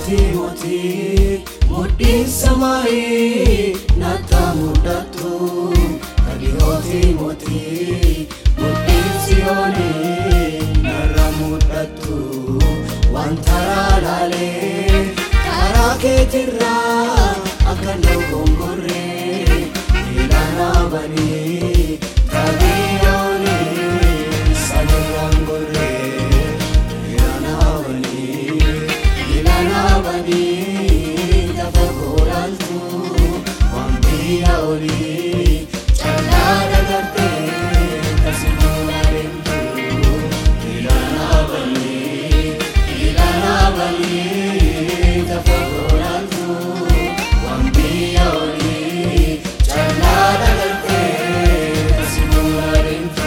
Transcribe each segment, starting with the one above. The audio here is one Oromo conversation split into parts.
mootii mootii mudhiin samaayii natti mul'atu kadhiyootii mootii mudhiin siyoonii narra mul'atu wanta laalaalee karaa keetirraa akka nu gongorree ilaanaa banii tabiyoonii sanirraan gorree ilaanaa banii ilaanaa banii lafa koolaaltu waan biyya olii callaa dagartee kasimuuna deemtu ilaanaa banii ilaanaa banii lafa koolaaltu waan biyya olii callaa dagartee kasimuuna deemtu.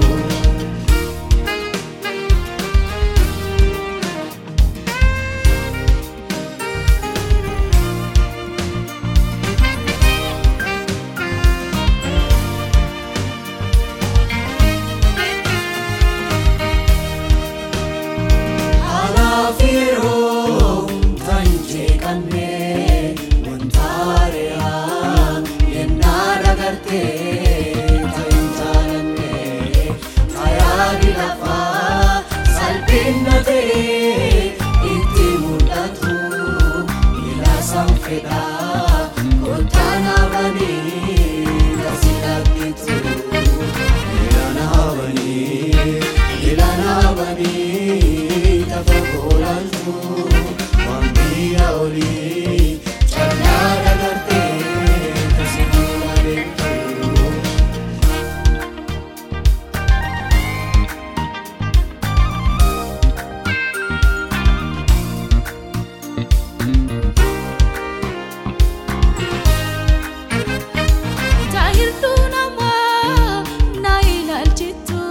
Haalaaf yeroo kan jeeqannee wanta ari'aa yennaa dagartee ta'in jaalannee tayaani lafaa salphina ta'ee itti mul'atu ilaasan fedhaa kottaan habanii kasi dhaggitu ilaana habanii ilaana habanii lafa koolaaltu waan biyya olii callaa dagartee kasi duula deemtu. Taahirtuu namaa na ilaalchitu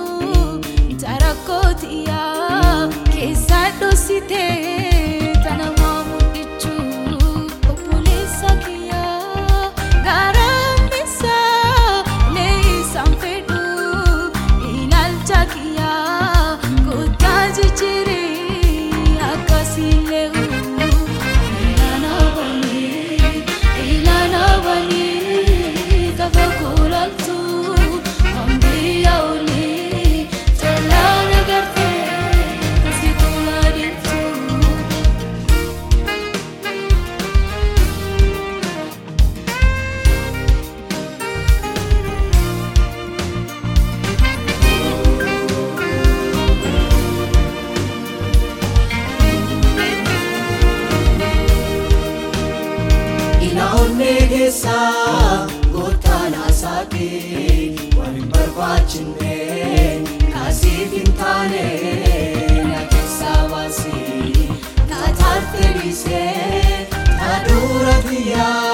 tarakootiyaa keessa dhoositee tana waa mudhichu obboleessa kiyyaa gara ambisaa leeyisaan fedhu ilaalcha kiyyaa kuttaa jijjiirii akkasii lee'u ilaana banii ilaana banii kafa kulaaltu hambiyya olii callaa nagartee kasi kulaa deemtu. Ina onnee keessaa goottaan haasa'ee waan hin barbaachisne kaasiif hin taane na keessaa baasee taataarte dhiisee taadura biyyaa